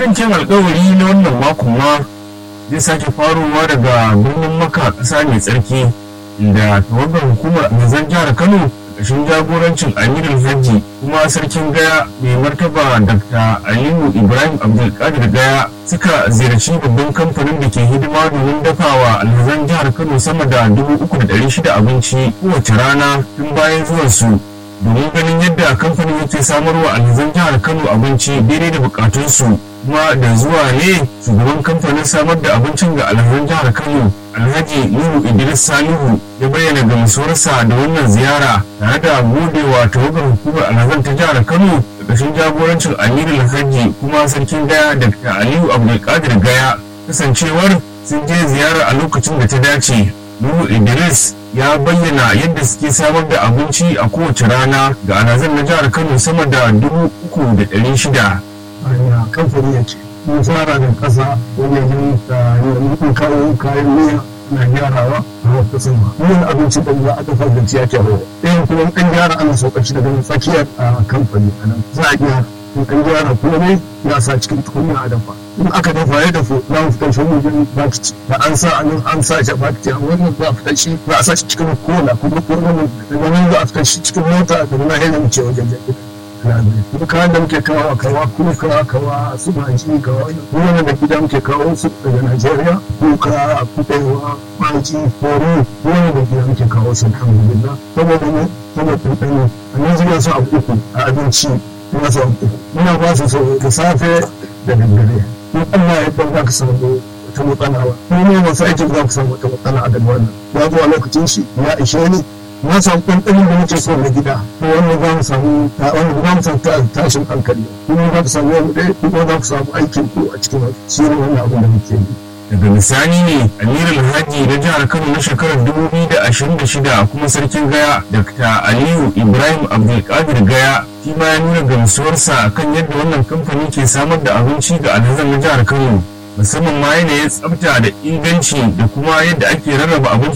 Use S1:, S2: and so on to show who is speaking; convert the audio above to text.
S1: wancan alkawari na wannan makon ma zai sake faruwa daga birnin maka ƙasa mai tsarki inda tawagar hukumar mazan jihar kano ƙarshen jagorancin amirul hajji kuma sarkin gaya mai martaba dr aliyu ibrahim abdulkadir gaya suka ziyarci babban kamfanin da ke hidima domin dafawa alhazan jihar kano sama da dubu uku da ɗari shida abinci kowace rana tun bayan zuwansu domin ganin yadda kamfanin yake samarwa alhazan jihar kano abinci daidai da bukatunsu kuma da zuwa ne shugaban kamfanin samar da abincin ga alhazan jihar kano alhaji nuhu idris salihu ya bayyana gamsuwarsa da wannan ziyara tare da godewa tawagar hukumar alhazan ta jihar kano ƙarƙashin jagorancin amiru alhaji kuma sarkin gaya dr aliyu abdulkadir gaya kasancewar sun je ziyara a lokacin da ta dace nuhu idris ya bayyana yadda suke samar da abinci a kowace rana ga alhazan na jihar kano sama da dubu uku da ɗari shida
S2: a kamfani ya ce mun fara da ƙasa wajen da yanzu kawo kayan miya na gyarawa a wata sama yin abinci da za a dafa da ciya ke hawa ɗayan kuma ɗan gyara ana sauƙaci daga tsakiyar a kamfani a nan za a gyara in an gyara komai ya sa cikin tukunya a dafa in aka dafa ya dafu za mu fitar shi wajen bakiti da an sa a nan an sa shi a bakiti a wannan za a fitar shi za a sa shi cikin kola kuma kola daga nan za a fitar shi cikin mota da na hanyar wuce wajen jirgin kuma kayan da muke kawo kawa kuka kawa su maji kawa wani da gida muke kawo su daga Najeriya kuka kuɗewa maji horo wani da gida muke kawo su alhamdulillah saboda ne saboda ɗanɗano a Najeriya su abu uku a abinci ina su abu uku muna ba su sau da safe da daddare in Allah ya ɗan za ka samu wata matsala ba kuma ne masu aikin za ka samu wata matsala a daga wannan ya zo a lokacin shi ya ishe ni na samu ɗanɗanin da muke so na gida ko wanda za mu samu wanda za mu samu tashin hankali kuma za ku samu wani ɗaya kuma za ku samu aikin ku a cikin shi ne wannan abin da muke yi.
S1: daga misali ne amirul hajji na jihar kano na shekarar 2026 kuma sarkin gaya dr aliyu ibrahim abdulkadir gaya shi ma ya nuna gamsuwarsa kan yadda wannan kamfani ke samar da abinci ga alhazan na jihar kano musamman ma yanayin tsafta da inganci da kuma yadda ake rarraba abinci